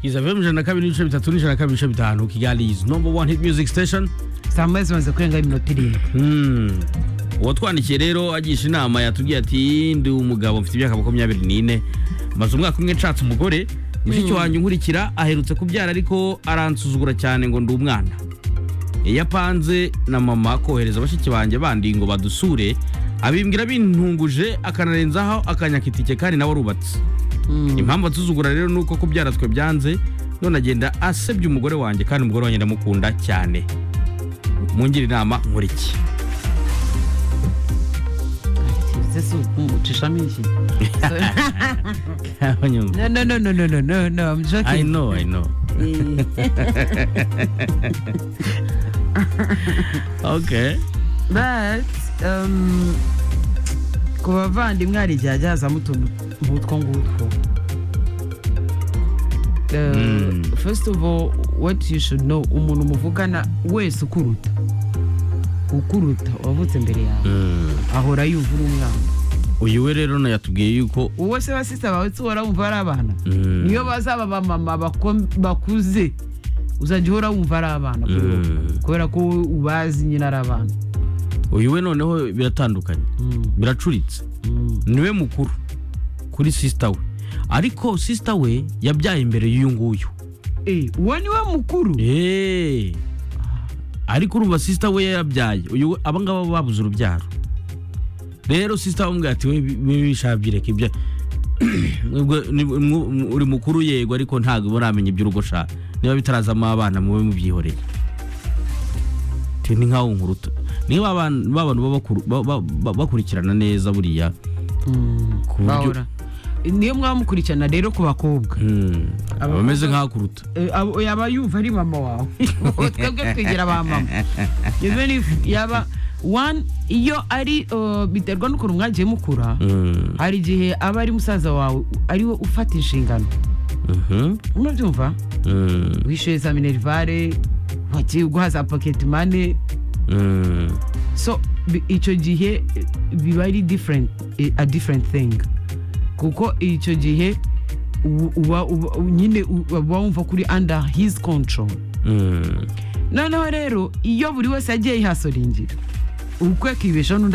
izabivemo ijana na kabiri n'ibice bitatu n'ijana na kabiri n'ibice bitanu kigali izi number one hit music station saa moya zimaze kurenga iminota irindwi Hmm. uwatwandikiye rero agisha inama yatubwiye ati ndi umugabo mfite imyaka makumyabiri n'ine maze umwaka umwe nshatse umugore mushiki wanjye unkurikira aherutse kubyara ariko aransuzugura cyane ngo ndi umwana yapanze na mama kohereza bashiki banjye bandi ngo badusure abimbwira bintunguje akanarenzaho akanyaka itike kandi nawe arubatse impamvu ansuzugura rero ni uko kubyara twe byanze none agenda asebya umugore wanjye kandi umugore wanjye ndamukunda cyane mungire inama nkora iki ese si ucishamo iki Kanyumba. no no no no no no no no I'm I joking know, I know. Eh, Okay. but um, ku bavandimwe hari igihe hajya hazamo utuntu nk'utwo ngutwo Eh, Mm. first of all what you should know umuntu muvugana wese ukuruta ukuruta wavutse imbere yawe ahora yumva uri umwana Uyu we rero yatubwiye yuko uwo se basisa bawe se uhora wumva ari abana Mm. niyo bazaba abamama bako- bakuze uzajya uhora wumva ari abana kuri wowe. Mm. kubera ko wowe ubazi nyine ari abana uyu we noneho biratandukanye biracuritse niwe mukuru kuri sisita we ariko sisita we yabyaye imbere y'uyu nguyu Eh, uwo ni we mukuru Eh. ariko urumva sisita we yabyaye uyu we abangaba babuze urubyaro rero sisita bamubwira ati we bishabye ibyo Mwebwe- ni- mwu- mwu- uri mukuru yego ariko ntabwo muramenya iby'urugosha niba bitarazamo abana mube mubyihoreye Ati, ni nkaho unkuruta niba abantu ba bantu baba bakuru- ba- ba- ba- bakurikirana neza buriya ku buryo- bahora niyo mwamukurikirana rero ku bakobwa Hmm. aba ameze nk'aho akuruta Eh, abo- yaba yumva ari mama wawe twebwe twigira ba mama even if yaba one iyo ari uh, biterwa n'ukuntu mwagiye mukura Hmm. hari igihe aba ari musaza wawe ari we ufata inshingano Mhm. unabyumva Hmm. wishyuye za minerivare wagiye guha za paketi mane Hmm. so bi- icyo gihe eh, biba ari different eh, a different thing kuko icyo gihe u- uba uba- nyine u- uba wumva kuri under his control Hmm. noneho rero iyo buri wese agiye yihasoringira ukwe akibeshaho n'undi